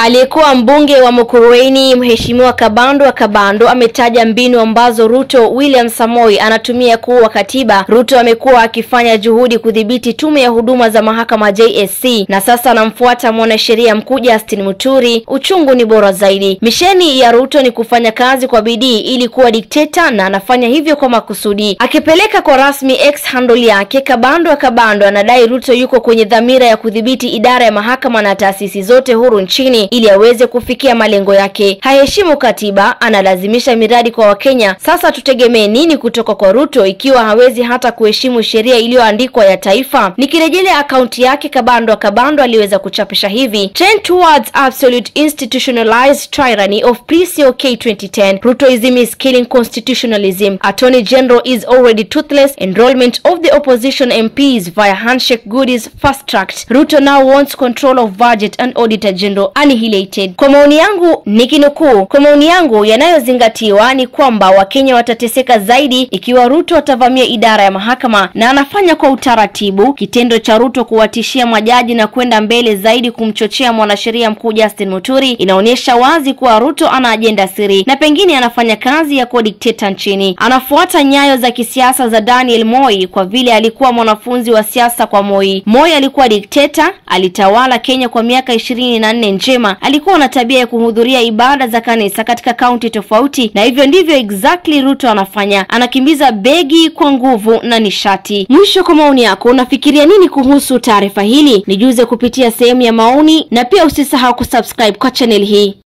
Aliyekuwa mbunge wa Mukurweini Mheshimiwa Kabando wa Kabando ametaja mbinu ambazo Ruto William Samoi anatumia kuua katiba. Ruto amekuwa akifanya juhudi kudhibiti tume ya huduma za mahakama JSC, na sasa anamfuata mwanasheria mkuu Justin Muturi. Uchungu ni bora zaidi. Misheni ya Ruto ni kufanya kazi kwa bidii ili kuwa dikteta, na anafanya hivyo kwa makusudi. Akipeleka kwa rasmi X handle yake, Kabando wa Kabando anadai Ruto yuko kwenye dhamira ya kudhibiti idara ya mahakama na taasisi zote huru nchini ili aweze kufikia malengo yake. Haheshimu katiba, analazimisha miradi kwa Wakenya. Sasa tutegemee nini kutoka kwa Ruto ikiwa hawezi hata kuheshimu sheria iliyoandikwa ya taifa? Nikirejelea akaunti yake, Kabando wa Kabando aliweza kuchapisha hivi: Trend towards absolute institutionalized tyranny of PCOK 2010 Rutoism is killing constitutionalism. Attorney General is already toothless. Enrollment of the opposition MPs via handshake goodies fast tracked. Ruto now wants control of budget and auditor general annihilated. Kwa maoni yangu nikinukuu, kwa maoni yangu yanayozingatiwa ni kwamba Wakenya watateseka zaidi ikiwa Ruto atavamia idara ya mahakama, na anafanya kwa utaratibu. Kitendo cha Ruto kuwatishia majaji na kwenda mbele zaidi kumchochea mwanasheria mkuu Justin Muturi inaonyesha wazi kuwa Ruto ana ajenda siri na pengine anafanya kazi ya kuwa dikteta nchini. Anafuata nyayo za kisiasa za Daniel Moi kwa vile alikuwa mwanafunzi wa siasa kwa Moi. Moi alikuwa dikteta, alitawala Kenya kwa miaka ishirini na nne njema. Alikuwa na tabia ya kuhudhuria ibada za kanisa katika kaunti tofauti, na hivyo ndivyo exactly Ruto anafanya. Anakimbiza begi kwa nguvu na nishati. Mwisho, kwa maoni yako, unafikiria nini kuhusu taarifa hili? Nijuze kupitia sehemu ya maoni, na pia usisahau kusubscribe kwa channel hii.